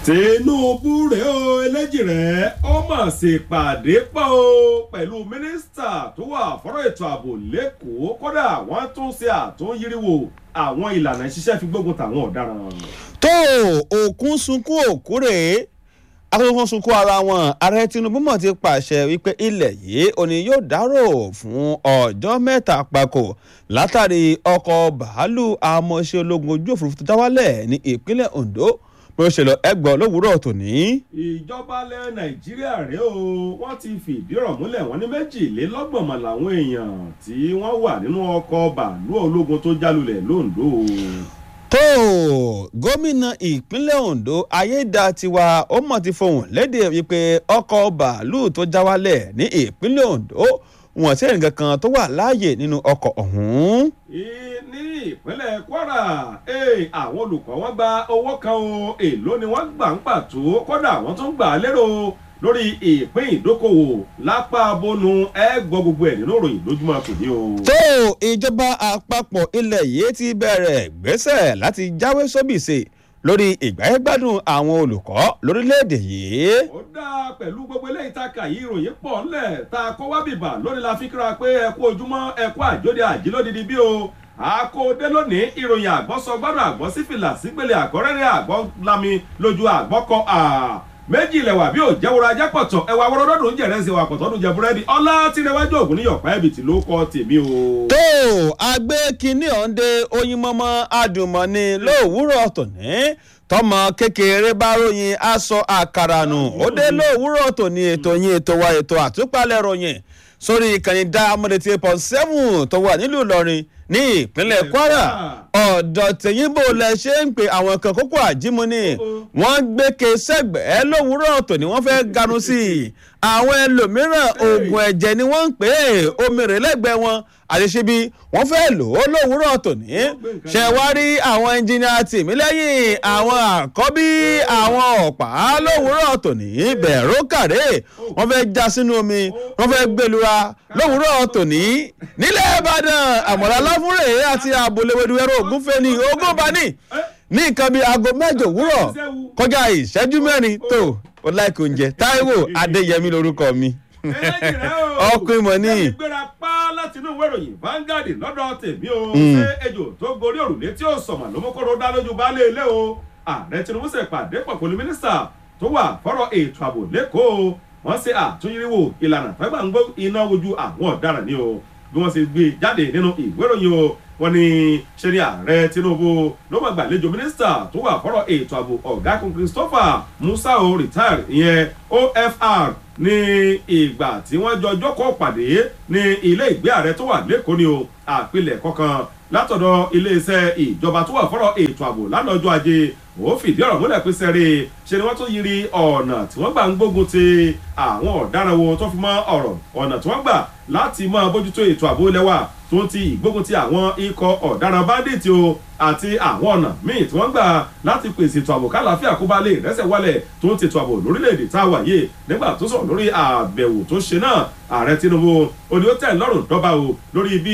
tinubu rèé o eléjì rẹ̀ ó mà ṣèpàdé pọ̀ o pẹ̀lú mínísítà tó wà fọ́rọ̀ ètò ààbò lẹ́kọ̀ọ́ kódà wọ́n tún ṣe àtúnyíríwò àwọn ìlànà ìṣiṣẹ́ fi gbógun tàwọn ọ̀daràn. tó òkun sunkún òkú rèé akókó sunkún ara wọn ààrẹ tinubu mọ̀ ti pàṣẹ wípé ilẹ̀ yìí òní yóò dárò fún ọjọ́ mẹ́ta pàkó látàrí ọkọ̀ bàálù amọ̀ṣẹ́ ológun ojú òfurufú tó dáwálẹ̀ ní ìpínlẹ̀ ondo bó ṣe lọ ẹgbọ́ lówùúrọ̀ tòní. ìjọba ilẹ̀ nàìjíríà rèé o wọ́n ti fìdí ọ̀rọ̀ múlẹ̀ wọ́n ní méjìlélọ́gbọ̀n mọ̀ làwọn èèyàn tí wọ́n wà nínú ọkọ̀ bàálù ológun tó jálulẹ̀ londo. tó gómìnà ìpínlẹ̀ ondo ayédatiwa ó mọ̀ ti fohùn lédè wípé ọkọ̀ bàálù tó já wálẹ̀ ní ìpínlẹ̀ ondo wọn sí ẹnìkan kan tó wà láàyè nínú ọkọ̀ ọ̀hún. ní ìpínlẹ̀ kwara àwọn olùkọ́ wọn gba owó kan o èló ni wọ́n gbà ń pàtó kódà wọ́n tún gbà á lérò lórí ìpín ìdókòwò lápá bónú ẹ gbọ́ gbogbo ẹ̀ nínú ìròyìn lójúmọ́ tòní o. tó ìjọba àpapọ̀ ilẹ̀ yìí ti bẹ̀rẹ̀ gbèsè láti jáwé sóbìsì lórí ìgbáyégbádùn àwọn olùkọ́ lórílẹ̀‐èdè yìí. ó dáa pẹ̀lú gbogbo eléyìí tá a kà yí ìròyìn pọ̀ ńlẹ̀ tá a kó wá bìbà lónìí la fi kíra pé ẹ kú ojúmọ́ ẹ kú àjóde àjílódìdí bí o àkóòdé lónìí ìròyìn àgbọ̀sọ gbọ́dọ̀ àgbọ̀ sífìlà sígbèlè àgọ́rẹ́rẹ́ àgbọ̀ lami lójú àgbọ̀kọ méjì ilẹ̀ wà bí ò jẹ́wọ́rọ̀ ajá pọ̀tọ̀ ẹ̀wà wọ́rọ́dọ́dún jẹ̀rẹ́ sí wa pọ̀tọ́ dùn jẹ búrẹ́dì ọlá tìrẹwájú ògùn ní yọ̀pá ẹ̀bì tí ló kọ́ tèmi o. tó agbé kínní ọ̀ǹde oyin mọ́mọ́ adùnmọ́ni lówùúrọ̀ tòní tọmọ kékeré bá ròyìn aṣọ àkàrà nù ó dé lówùúrọ̀ tòní ètò yín ètò wa ètò àtúpalẹ̀ ròyìn sórí ìkànnì diamond eight point seven tó wà nílùú ìlọrin ní ìpínlẹ̀ kwara ọ̀dọ̀ tẹ̀yìnbó lẹ ṣe ń pe àwọn kan kókó àjímú ni wọ́n gbé ke sẹ́gbẹ̀ẹ́ lówùúrọ̀ tòní wọ́n fẹ́ ganu sí i àwọn ẹlòmíràn oògùn ẹ̀jẹ̀ ni wọ́n ń pè é omi rè lẹ́gbẹ̀ẹ́ wọn àṣeṣebí wọ́n fẹ́ lò ó lówùúrọ̀ tòní ṣe wá rí àwọn ẹnjìnìà tìmílẹ́yìn àwọn àkọ́bí àwọn ọ̀pá lówùúrọ̀ tòní bẹ̀rù kàré wọ́n fẹ́ já sínú omi wọ́n fẹ́ gbẹlura lówùúrọ̀ tòní nílẹ̀ ìbàdàn àmọ̀lá láfúrè àti àbòlẹ̀wẹ̀dù ẹ̀rọ ògúnfẹ́ ní ogún bani ní nǹkan bíi aago mẹ́jọ òwúrọ̀ kọjá ìṣẹ́jú mẹ́rin tó o láìkò oúnjẹ táíwò adéyẹmí lorúkọ mi ọkùnrin mọ̀ ní. ẹni gbéra pa láti inú ìwé ìròyìn Vanguard lọ́dọ̀ tèmi o ṣé ejò tó gorí òrùlé tí ó sọ̀mà ló mú kóró dá lójú baálé ilé o ààrẹ tinubu ṣe pàdé pọ̀ pẹ̀lú mínísítà tó wà fọ́rọ̀ ètò ààbò lẹ́kọ̀ọ́ wọ́n ṣe àtúnyẹ̀wò ìlànà tẹ́gbà ń gbó iná ojú àwọn ọ̀daràn ni o bí wọ́n ṣe gbé jáde nínú ìwé ìròyìn o wọ́n ní ṣe ni ààrẹ tinubu ló máa gbàlejò mínísítà tó wà fọ́rọ̀ ètò ààbò ọ̀gágun christopher musa o retire ìyẹn ofr ní ìgbà tí wọ́n jọ jókòó pàdé ní ilé ìgbé ààrẹ tó wà lẹ́kọ̀ọ́ ni o àpilẹ̀kọ kan látọ̀dọ̀ iléeṣẹ́ ìjọba tó wà fọ́rọ̀ ètò ààbò lánàá ọjọ́ ajé ó fìdí ọ̀rọ̀ múlẹ̀ pé sẹ́rí ṣe ni wọ́n tún yiri ọ̀nà tí wọ́n gbà ń gbógun ti àwọn ọ̀daràn wo tó fi mọ́ ọ̀rọ̀ ọ̀nà tí wọ́n gbà láti máa bójútó ètò ààbò ilẹ̀ wa tó ń ti ìgbógun ti àwọn ikọ̀ ọ̀daràn báńdíìtì o àti àwọn ọ̀nà míì tí wọ́n gbà láti pèsè ètò ààbò kálàáfíà kó bá lè rẹ́sẹ̀ wálẹ̀ tó ń tètò ààbò lórílẹ̀‐èdè tá a wà yìí nígbà tó sọ̀rọ̀ lórí àbẹ̀wò tó ṣe náà ààrẹ tinubu òní ó tẹ̀ lọ́rùn dọ́ba o lórí bí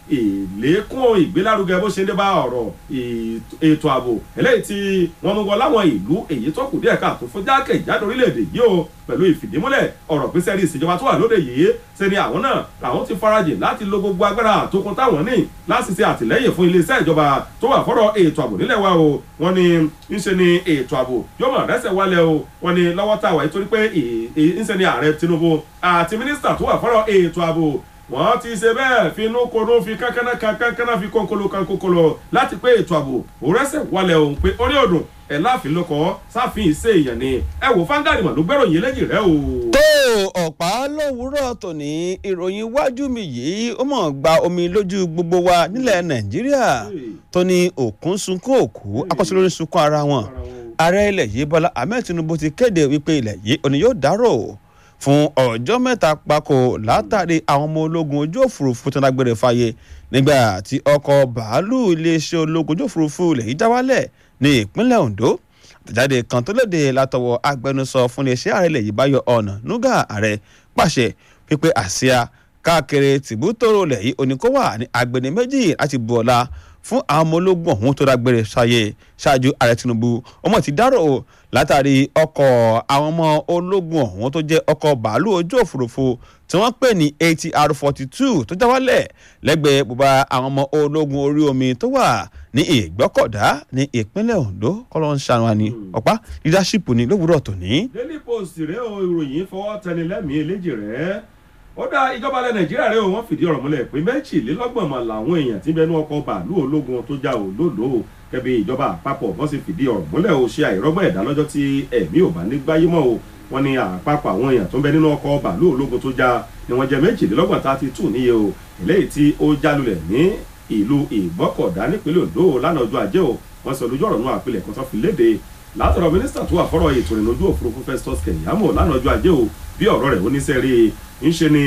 ìlékún ìgbélárugẹ bó ṣe ń dé bá ọ̀rọ̀ ètò ààbò eléyìí tí wọ́n mú wọ láwọn ìlú èyí tó kù díẹ̀ káàtó fún jákèjádò orílẹ̀-èdè yìí o pẹ̀lú ìfìdímúlẹ̀ ọ̀rọ̀ pé sẹ́rí ìṣèjọba tó wà lóde yìí ṣe ni àwọn náà làwọn ti farajìn láti lo gbogbo agbára àtòkun táwọn ní láti ṣe àtìlẹ́yìn fún iléeṣẹ́ ìjọba tó wà fọ́rọ̀ ètò ààbò nílẹ̀ wa o wọ́n ní ńṣe ni ètò ààbò yóò mọ̀ rẹ́sẹ̀ wálẹ̀ o wọ́n ní lọ́wọ́ tá a wà nítorí pé ńṣe ni ààrẹ tinubu àti mínísítà tó wà fọ́rọ̀ ètò ààbò wọ́n ti ṣe bẹ́ẹ̀ finú konú fi kánkánná kankanná fi kónkolo kankokolo láti pé ètò ààbò òrẹ́sẹ̀ wálẹ̀ òun pé orí ọdún ẹ̀ láàfin lọ́kọ̀ sáfin ìṣe èèyàn ni ẹ wò fáńgàrì mà ló gbẹ́rọ̀ yìí lẹ́yìn rẹ o. tó ọ̀pá lówùúrọ̀ tòní ìròyìn iwájú mi yìí ó mọ̀ gba omi lójú gbogbo wa nílẹ̀ nàìjíríà tó ní òkun sunkún òkú akọ́sílórí sunkún ara wọn ààrẹ ilẹ̀ yìí bọ́lá ahmed tinubu ti kéde wípé ilẹ̀ yìí òní yóò dárò fún ọjọ́ mẹ́ta gbáko látàrí àwọn ọmọ ológun ojú òfurufú tó ń dágbére fáyé nígbà tí ọkọ̀ bàálù iléeṣẹ́ ológun ojú òfurufú ilẹ̀ yìí já wálẹ̀ ní ìpínlẹ̀ ondo àtẹ̀jáde kan tó léde látọwọ́ agbẹnusọ fún iléeṣẹ́ ààrẹ ilẹ̀ yìí báyọ̀ ọ̀nà nuga ààrẹ pàṣẹ pípé àsíá káàkiri tìbútòrò ilẹ̀ yìí oníkówà ní agbẹni méjì láti bu ọlá fún àwọn ọmọ ológun ọ̀hún tó dágbére sáyé ṣáájú ààrẹ tinubu ọmọ ti dárò látàrí ọkọ̀ àwọn ọmọ ológun ọ̀hún tó jẹ́ ọkọ̀ bàálù ojú òfurufú tí wọ́n pè ní atr forty two tó já wálẹ̀ lẹ́gbẹ̀ẹ́ bùbá àwọn ọmọ ológun orí omi tó wà ní ìgbọ́kọ̀dá ní ìpínlẹ̀ ondo kọ́lọ́ ń ṣàánú wa ní ọ̀pá leadership ní lówùúrọ̀ tòní. daily post rèé o ìròyìn fọwọ́ tẹni lẹ́mìí eléjì rẹ̀ ó dá ìjọba ilẹ̀ nàìjíríà rẹ̀ o wọ́n fìdí ọ̀rọ̀ múlẹ̀ pé méjìlélọ́gbọ̀n mọ̀ làwọn èèyàn tí bẹnu ọkọ̀ bàálù ológun tó já òlòlò kẹbi ìjọba àpapọ̀ wọ́n sì fìdí ọ̀rọ̀ múlẹ̀ o ṣe àìrọ́gbọ̀n ẹ̀dá lọ́jọ́ tí ẹ̀mí ò bá ní gbáyé mọ́ o wọ́n ní àpapọ̀ àwọn èèyàn tó ń bẹ nínú ọkọ̀ bàálù ológun tó já ni wọ́n jẹ́ méjìlélọ́gbọ̀n tá a ti tù níye o eléyìí tí ó jálulẹ̀ ní ìlú ìgbọ́kọ̀dá nípínlẹ̀ ondo lánàá ọjọ́ ajé o wọ́n sọ lójú ọ̀rọ̀ náà àpilẹ̀ kan tó fi léde látọ̀rọ̀ mínísítà tó wà fọ́rọ̀ ètò ìrìn ojú òfurufú festus kẹ̀yàmó lánàá ọjọ́ ajé o bí ọ̀rọ̀ rẹ̀ oníṣẹ́ rí i ń ṣe ni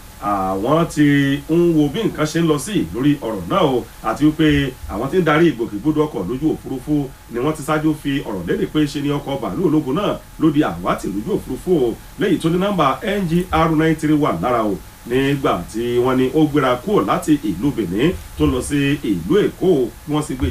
àwọn ti ń wo bí nǹkan ṣe ń lọ sí lórí ọ̀rọ̀ náà o àti wípé àwọn tí ń darí ìgbòkègbodò ọkọ̀ lójú òfurufú ni wọ́n ti ṣáájú fi ọ̀rọ̀ léde pé ṣe ni ọkọ̀ bàálù ológun náà ló di àwátì lójú òfurufú o lẹ́yìn tó ní nọ́mbà ngr nine three one lára o nígbà tí wọ́n ní ó gbéra kúrò láti ìlú benin tó lọ sí ìlú èkó wọ́n sì gbé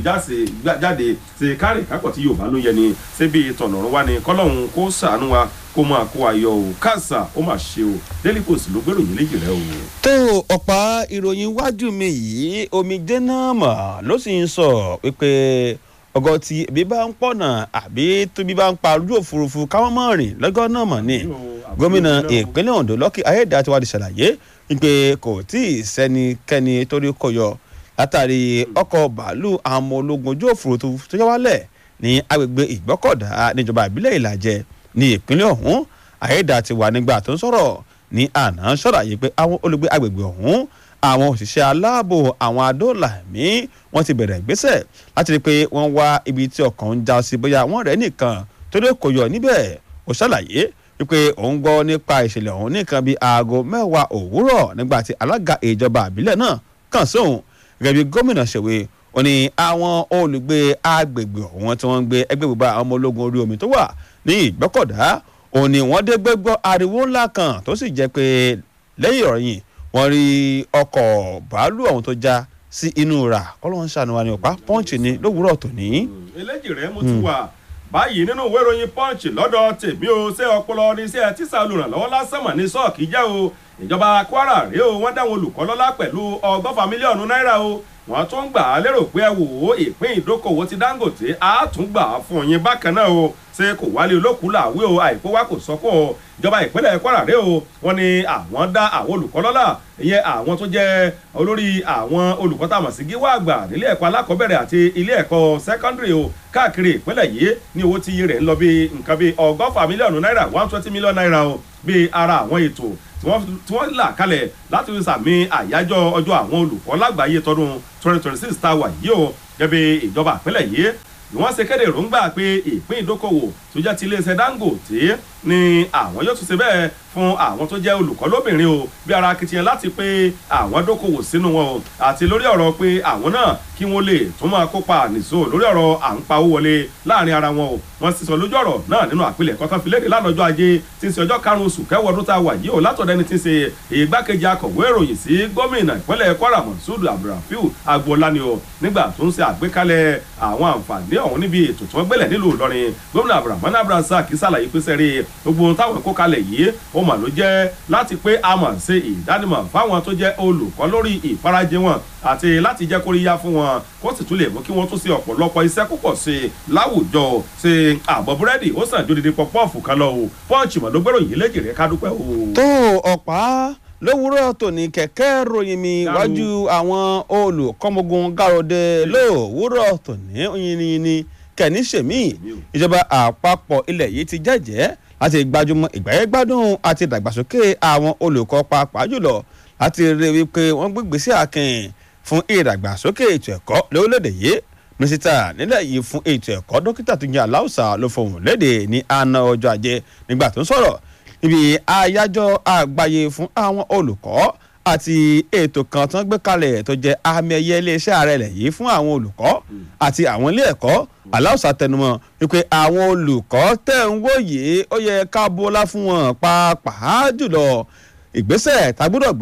jáde sí kárì kápọ̀ tí yorùbá ló yẹ ni síbi tọ̀nàrún wa ni kọ́lọ́hún kó sàánú wa kó máa kó ayọ̀ o káàsà ó mà ṣe o daily post ló gbèrò yín léjì rẹ o. tó ọ̀pá ìròyìn iwájú mi yìí omijé náà mọ̀ ló sì ń sọ wípé ọgọ́ tí ebi bá ń pọ̀nà àbí tóbi bá ń pa ojú òfurufú káwọn mọ̀ rìn lọ́gọ́ náà mọ̀ ni gómìnà ìpínlẹ̀ ondo lọ́kì ayédàtiwádìí ṣàlàyé wípé kò tí ì sẹ́nikẹ́ni torí kò yọ látàrí ọkọ̀ bàálù àwọn ọmọ ológun ojú òfurufú tó yá wálẹ̀ ní agbègbè ìgbọ́kọ̀dá níjọba ìbílẹ̀ ìlàjẹ ní ìpínlẹ̀ ọ̀hún ayédàtiwà nígbà tó ń sọ̀rọ̀ ní àná ṣàlàyé pé àwọn olùgbé agbègbè ọ̀hún àwọn òṣìṣẹ́ aláàbò àwọn adóòlà ẹ̀mí wọ́n ti bẹ̀rẹ̀ ìgbésẹ̀ láti rí i pé wọ́n wá ibi tí ọkàn ń já sí bóyá wọ́n rẹ̀ nìkan tó lè kó yọ níbẹ̀ ó ṣàlàyé wípé òun gbọ́ nípa ìṣẹ̀lẹ̀ ọ̀hún nìkan bíi aago mẹ́wàá òwúrọ̀ nígbà tí alága ìjọba àbílẹ̀ náà kàn sóhun gẹ́gẹ́ bí gómìnà ṣèwé ó ní àwọn olùgbé agbègbè ọ̀hún tí wọ́n ń gbé ẹgbẹ́ gbogbo àwọn ọmọ ológun orí omi tó wà ní ìgbọ́kọ̀dá òun ni wọ́n dé gbẹ́gbọ́ ariwo ńlá kan tó sì jẹ́ pé lẹ́yìn ọ̀rẹ́yìn wọ́n rí ọkọ̀ bàálù ọ̀hún tó já sí inú rà kọ́lọ́n ṣàánú wa ní ọ̀pá pọ́ǹchì ni lówùúrọ̀ tòní. eléjì rẹ mo ti wà báyìí nínú ìwé ìròyìn punch lọ́dọ̀ tèmi o ṣé ọpọlọ ní iṣẹ́ tíṣà olùrànlọ́wọ́ lásán mọ̀ ní sọ́ọ̀kì jẹ́ o ìjọba kwara rèé o wọ́n dáwọn olùkọ́ lọ́lá pẹ̀lú ọgọ́fà mílíọ̀nù náírà o wọ́n tún gbà á lérò pé ẹ wò ó ìpín ìdókòwò ti dangote á tún gbà á fún yín bákan náà o ṣé kò wálé olókùú làwé o àìkú wa kò sọ́kọ̀ o ìjọba ìpínlẹ̀ kwara rèé o wọ́n ní àwọn dá àwọn olùkọ́ lọ́lá ìyẹn àwọn tó jẹ́ olórí àwọn olùkọ́ tá a mọ̀ sí gíwá àgbà nílé ẹ̀kọ́ alákọ̀ọ́bẹ̀rẹ̀ àti ilé ẹ̀kọ́ sẹ́kọ́ndìrì o káàkiri ìpínlẹ̀ yìí ní owó tí iye rẹ̀ ń lọ bí nǹkan bí ọgọ́fà mílíọ̀nù náírà one twenty million naira o bí ara àwọn ètò tí wọ́n là kalẹ̀ láti fi sàmì àyájọ́ ọjọ́ àwọn olùkọ́ lágbàáyé tọdún twenty twenty six tá a wà yìí o gẹ́gẹ́ ìjọba ìpínlẹ̀ yìí ni wọ́n ṣe kéde èròǹgbà pé ìpín ìdókòwò tó jẹ́ ti iléeṣẹ́ dangote ni àwọn yóò tún ṣe bẹ́ẹ̀ fún àwọn tó jẹ́ olùkọ́ lóbìnrin o bí ara akitiyan láti pé àwọn dókòwò sínú wọn o àti lórí ọ̀rọ̀ pé àwọn náà kí wọ́n lè tún máa kópa nìṣó lórí ọ̀rọ̀ à ń pa owó wọlé láàrin ara wọn o wọ́n sì sọ lójú ọ̀rọ̀ náà nínú àpilẹ̀kọ tán fi léde lánàá ọjọ́ ajé tí ń ṣe ọjọ́ karùn-ún oṣù kẹwàá ọdún tá a wà yìí o látọ̀dọ̀ ẹni tí ń ṣe ìgbákejì akọ̀wé ìròyìn sí gómìnà ìpínlẹ̀ kwara monsud abdulrafiu agboola ni o nígbà tó ń ṣe àgbékalẹ̀ àwọn àǹfààní ọ̀hún níbi ètò tí wọ́n gbélẹ̀ nílùú ìlọrin gómìnà abdulrahman abdulrasaq ṣàlàyé pé sẹ́rí gbogbo ohun táwọn kó kalẹ̀ yìí ó mà ló jẹ́ láti pé a mọ̀ ṣe ìdánimọ̀ fáwọn tó jẹ́ olùkọ́ lórí ìfarajì wọn àti láti jẹ́ kóríyá fún wọn kó sì tún lè mú kí wọ́n tún ṣe ọ̀pọ̀lọpọ̀ iṣẹ́ púpọ̀ sí i láwùjọ ṣe àbọ̀ búrẹ́dì ó sàn jódìdí pọpọ́ọ̀fù kan lọ o pọ́ǹchì mọ̀ ló gbèrò yìí léjì rẹ̀ ká dúpẹ́ o. tó ọ̀pá lówùúrọ̀ tòní kẹ̀kẹ́ ròyìn mi wájú àwọn olùkọ́mọgun gàròdè lówùúrọ̀ tòní yìnyínní kẹ̀ní sèmí ìjọba àpapọ̀ ilẹ̀ yìí ti jẹ́jẹ́ láti gbajúmọ̀ ìgbáyégbádùn àti ìdàgbàsókè àwọn olùkọ́ pàápàá jùlọ láti rí wípé wọ́n gbégbèsè àkìn fún ìdàgbàsókè ètò ẹ̀kọ́ lórílẹ̀‐èdè yìí mínísítà nílẹ̀ yìí fún ètò ẹ̀kọ́ dókítà tó jẹ́ aláùsà ló fohùn léde ní àná ọjọ́ ajé nígbà tó ń sọ̀rọ̀ níbi àyájọ́ àgbáyé fún àwọn olùkọ́ àti ètò kan tó ń gbé kalẹ̀ tó jẹ́ àmì ẹ̀yẹ iléeṣẹ́ ààrẹ rẹ̀ yìí fún àwọn olùkọ́ àti àwọn ilé ẹ̀kọ́ aláùsà tẹnumọ́ wípé àwọn olùkọ́ tẹ̀ ń wòye ó yẹ ká bọ́lá fún wọn pàápàá jùlọ ìgbésẹ̀ tá gbọ́dọ̀ gbé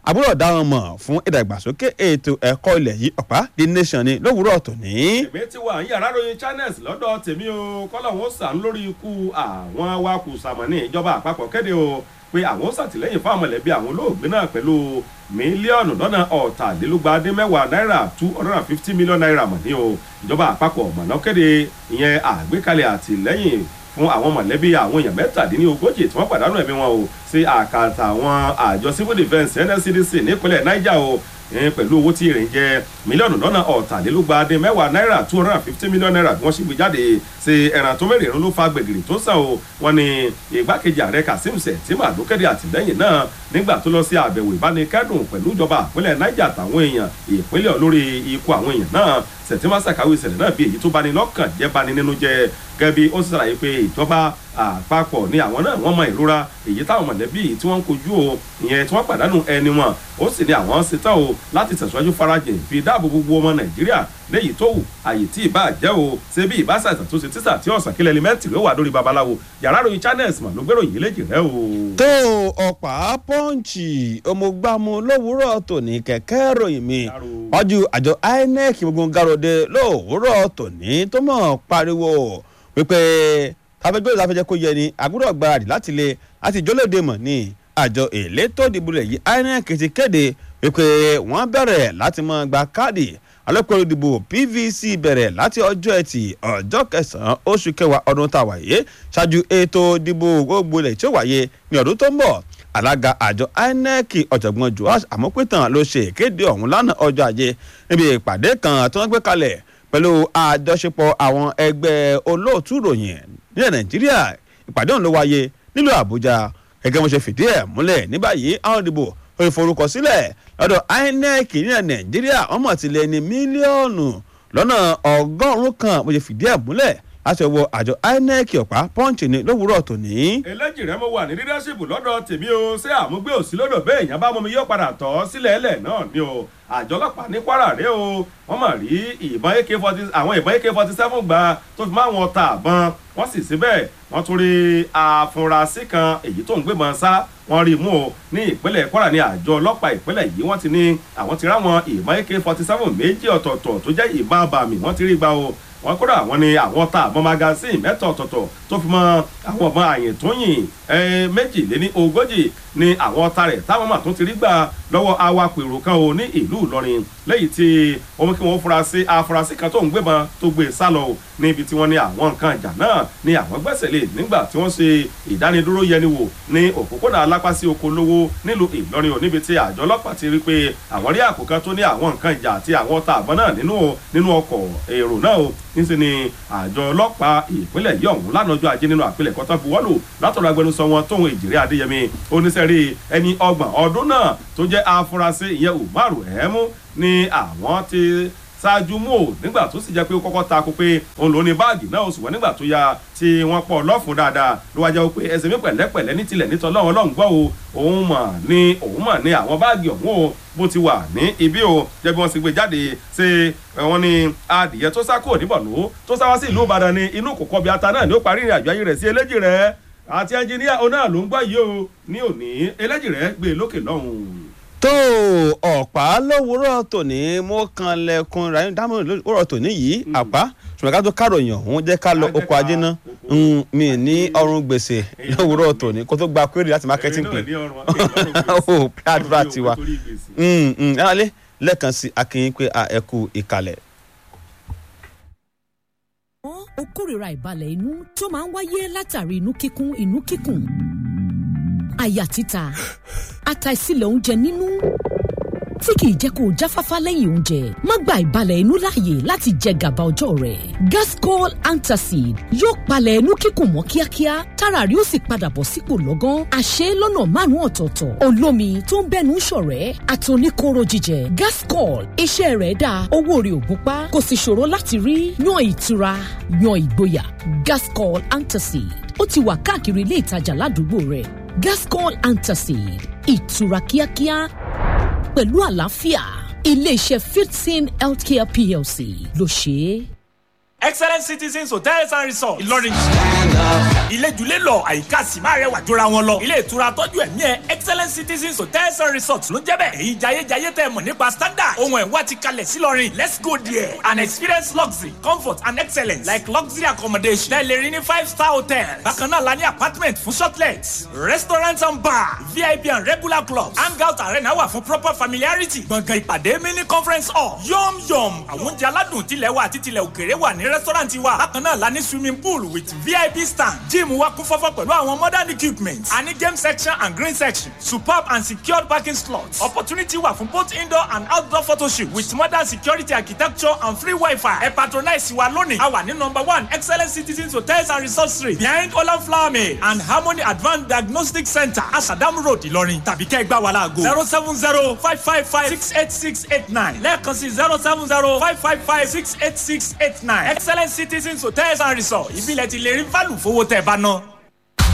àbúrò dá wọn mọ̀ fún ìdàgbàsókè ètò ẹ̀kọ́ ilẹ̀ yìí ọ̀pá the nation ni lówùúrọ̀ tòní. èmi ti wà ń yàrá ròyìn channels lọ́dọ̀ tèmi o kọ́lọ́hún ó sàn lórí ikú àwọn awakùsàmọ̀ ní ìjọba àpapọ̀ kéde o pé àwọn ó ṣàtìlẹ́yìn fún àmọ̀lẹ́bí àwọn olóògbé náà pẹ̀lú mílíọ̀nù lọ́nà ọ̀tàlélúgba-dín-mẹ́wàá náírà two hundred and fifty million naira mọ̀ ní o ìjọba àpapọ̀ mọ̀nà kéde ìyẹn àgbékalẹ̀ àtìlẹ́yìn fún àwọn mọ̀lẹ́bí àwọn èèyàn mẹ́tàdínlógójì tí wọ́n pàdánù ẹ̀mí wọn o sí àkàtà àwọn àjọ civil defence nscdc nípínlẹ̀ niger o pẹ̀lú owó tí ìrìn jẹ́ mílíọ̀nù lọ́nà ọ̀tàlélúgba-dín-mẹ́wàá náírà two hundred and fifty million naira bí wọ́n ṣe gbé jáde ṣe ẹ̀ràn tó mẹ́rin ló fa gbẹ̀gìrì tó sàn o wọ́n ní ìgbákejì ààrẹ kazeem sẹ̀tìmà ló kéde àtìlẹ́yìn náà nígbà tó lọ sí àbẹ̀wò ìbánikẹ́dùn pẹ̀lú ìjọba ìpínlẹ̀ niger àtàwọn èèyàn ìpínlẹ̀ olórí ikú àwọn èèyàn náà sẹ̀tìmà ṣàkàwé ìṣẹ̀lẹ̀ náà bí èyí tó bani lọ́kàn jẹ́ bani nínú jẹ́ gẹ́gẹ́ bí ó sì ṣàlàyé pé ìjọba àpapọ̀ ni àwọn náà wọ́n mọ ìrora èyí táwọn mọ̀lẹ́bí tí wọ́n ń kojú o ìyẹn tí wọ́n pàdánù ẹni wọn ó sì ní àwọn ṣetán o láti tẹ̀síwájú farajìn fi dáàbò gbogbo ọmọ nàìjíríà léyìí tó wù àyè tí ìbá jẹ́ o ṣé bí ìbá ṣàìsàn tó ṣe tíṣà tí ọ̀sán kílẹ̀ ẹlẹ́mẹ́ntì ló wà lórí babaláwo yàrá ròyìn channels mà ló gbèrò yìí léjì rẹ o. tó ọ̀pá pọ́ǹchì ọmọgbàmù lówùúrọ̀ tòní kẹ̀kẹ́ ròyìn mi wájú àjọ inec gbogbo garode lówùúrọ̀ tòní tó mọ̀ pariwo wípé tàbẹ́gbẹ́ ìsáfẹ́jẹ́ kó yẹ ni àgùrọ̀ gbáradì láti lè láti jólóde mọ̀ ní àjọ èlétò ìdìbò rẹ̀ yìí inec ti kéde wípé wọ́n bẹ̀rẹ̀ láti máa gba káàdì alẹ́kọ̀ọ́ ìdìbò pvc bẹ̀rẹ̀ láti ọjọ́ ẹtì ọjọ́ kẹsàn-án oṣù kẹwàá ọdún tá a wáyé ṣáájú ètò ìdìbò gbogbo ilẹ̀ tí ó wáyé ní ọdún tó ń bọ̀ alága àjọ inec ọ̀jọ̀gbọ́n joash amópétàn ló ṣe ìkéde ọ̀hún lánàá ọjọ́ ajé níbi ìpàdé kan tí wọ́n gbé kalẹ̀ pẹ̀lú àjọṣepọ̀ àwọn ẹgbẹ́ olóòtú ìròyìn nílẹ̀ nàìjíríà ìpàdé ọ̀hún ló wáyé nílùú àbújá gẹ́gẹ́ bó ṣe fìdí ẹ̀ múlẹ̀ ní báyìí àwọn ìdìbò ìforúkọsílẹ̀ lọ́dọ̀ inec nílẹ̀ nàìjíríà wọ́n mọ̀ tilẹ̀ ní mílíọ̀nù lọ́nà ọgọ́rùn-ún kan bó ṣe fìdí ẹ̀ múlẹ̀ láti ọwọ́ àjọ inec ọ̀pá pọ́ǹchì ní lówùúrọ̀ tòní. eléjì rẹ mo wà ní leadership lọ́dọ̀ tèmi o ṣé àmúgbé òsì lọ́dọ̀ bẹ́ẹ̀ yẹn bá mọ́ mi yóò padà tọ́ sílẹ̀ ẹlẹ̀ náà ni o àjọ ọlọ́pàá ní kwara rẹ o wọ́n mọ̀ rí ìbọn ak forty àwọn ìbọn ak forty seven gba tó fi máa wọn ta àbọn wọ́n sì síbẹ̀ wọ́n tún rí àfúrásì kan èyí tó ń gbébọn sá wọ́n rí mú o ní ìpínlẹ̀ kwara ní àjọ ọlọ́pàá ìpínlẹ̀ yìí wọ́n ti ní àwọn ti ráwọn ìbọn ak forty seven méjì ọ̀tọ̀ọ̀tọ̀ tó jẹ́ ìbọn abàmì wọ́n ti rí gbà o wọn kódà wọn ni àwọn ta àbọn magasin mẹ́tọ̀ ọ̀tọ̀ọ̀tọ̀ tó fi mọ àwọn ọmọ àyìn tó yìn méjìléní ogójì ni àwọn ọta rẹ̀ táwọn mà tún ti rí gbà lọ́wọ́ awakọ̀ èrò kan o ní ìlú ìlọrin lẹ́yìn tí wọ́n mú kí wọ́n furasí afurasí kan tó ń gbébọn tó gbé sá lọ o níbi tí wọ́n ní àwọn nǹkan ìjà náà ni àwọn gbẹ́sẹ̀ lé nígbà tí wọ́n ṣe ìdánidúró yẹni wò ní òpópónà alápásí oko lówó nílùú ìlọrin o níbi tí àjọ ọlọ́pàá ti rí pé àwọn rí àpò kan tó ní àwọn nǹkan ìjà àti àwọn ọta àbọn náà nínú ọkọ̀ èrò náà o níṣẹ́ ni àjọ ọlọ́pàá ìpínlẹ̀ yìí ọ̀hún lánàá ọjọ́ ajé nínú àpilẹ̀kọ́ tó buwọ́lù látọ̀rọ̀ agbẹnusọ wọn tóun èjìrè adéyẹmí oníṣẹ́rí ẹni ọgbọ̀n ọdún náà tó jẹ́ afurasí ìyẹn umaru ẹ̀ẹ́mú ni àwọn ti ṣáájú mú o nígbà tó sì jẹ́ pé ó kọ́kọ́ ta ko pé òun ló ní báàgì náà oṣù wọn nígbà tó ya tí wọ́n pọ̀ lọ́fun dáadáa ló wá jẹ́ pé ẹsẹ̀ mi pẹ̀lẹ́pẹ̀lẹ́ ní tilẹ̀ nítọ́ lọ́wọ́ lọ́hùn gbọ́ o òun mọ̀ ní òun mọ̀ ní àwọn báàgì ọ̀hún o bó ti wà ní ibi o jẹ́ bí wọ́n ti gbé jáde ṣe wọ́n ní adìyẹ tó sá kúrò níbọ̀nú tó sá wá sí ìlú ìbàdàn ní inú kòkó bí ata náà ni ó parí ìrìn àjò ayé rẹ̀ sí eléjì rẹ̀ àti ẹnjìníà òun náà ló ń gbọ́ yìí o ní òní eléjì rẹ̀ gbé lókè lọ́hùn tó ọ̀pá lówùúrọ̀ tòní mo kan lẹ́kùn ìràyìn dámọ̀ lówùúrọ̀ tòní yìí àpá ṣùgbọ́n ká tó káròyìn ọ̀hún jẹ́ ká lọ oko ajé ná mi ní ọrùn gbèsè lówùúrọ̀ tòní kó tó gba query láti marketing pin ó àdúrà tiwa ẹ̀rọ̀lẹ́ lẹ́ẹ̀kan sí akínyìn pé ẹ kú ìkàlẹ̀. ó kórìíra ìbalẹ̀ inú tó máa ń wáyé látàrí inú kíkún inú kíkùn àyà títa àtàìsílẹ̀ oúnjẹ nínú tí kìí jẹ́ kó o jáfáfá lẹ́yìn oúnjẹ má gba ìbalẹ̀ inú láàyè láti jẹ gàba ọjọ́ rẹ̀ gascol antacid yóò palẹ̀ inú kíkùn mọ́ kíákíá tára rí ó sì padà bọ̀ sípò lọ́gán àṣẹ lọ́nà márùn-ún ọ̀tọ̀ọ̀tọ̀ olómi tó ń bẹ́nu ṣọ̀rẹ́ àtòníkóró jíjẹ gascol iṣẹ́ rẹ̀ dáa owó rẹ̀ ò gúnpá kò sì ṣòro láti rí yan ìtura yan ìgboyà gascol antacid ó ti wà káàkiri ilé ìtajà ládùúgbò rẹ̀ gascol antacid ìtura kíákíá pẹ̀lú àlàáfíà iléeṣẹ́ fifteen healthcare plc ló ṣe é. excellent citizens hotels and resorts ìlọrin. ìlẹ́jùlé lọ àyíká sì máa rẹwà jọra wọn lọ. ilé ìtura tọ́jú ẹ̀mí ẹ̀ excellent citizens hotels and resorts ló jẹ́ bẹ́ẹ̀. èyí jayéjayé tẹ́ mọ̀ nípa standard. ohun ẹ̀wá ti kalẹ̀ sí lọ́rin let's go there and experience luxury comfort and excellence like luxury accommodation. tẹ́lẹ̀ rí ní five star hotel. bákan náà la ní apartment fún shortlets restaurant and bar vip and regular clubs hangout arena wà fún proper familiarity. gbọ̀ngàn ìpàdé mini conference hall yom yom àwọn oúnjẹ aládùn tilẹ̀ wa àti tilẹ̀ òkèrè wà ní restaurant wa. bákan náà la ní swimming pool with vip stand gym wa kún fọ́fọ́ pẹ̀lú àwọn modern equipment. a ní game section and green section superb and secured parking slots. opportunity wà fún both indoor and outdoor photoshoot with modern security architecture and free wifi. ẹ patronize wa lónìí. a wà ní number one excellent citizens hotels and resorts street behind olan flower mill and harmony advanced diagnostic center asadam road ìlọrin tàbí kẹ́ ẹ gbá wa láago. zero seven zero five five five six eight six eight nine lẹ́ẹ̀kan sí zero seven zero five five five six eight six eight nine excellent citizens hotels and resorts ìbílẹ̀ ti lè rí fálù fowó tẹ̀ bá ná.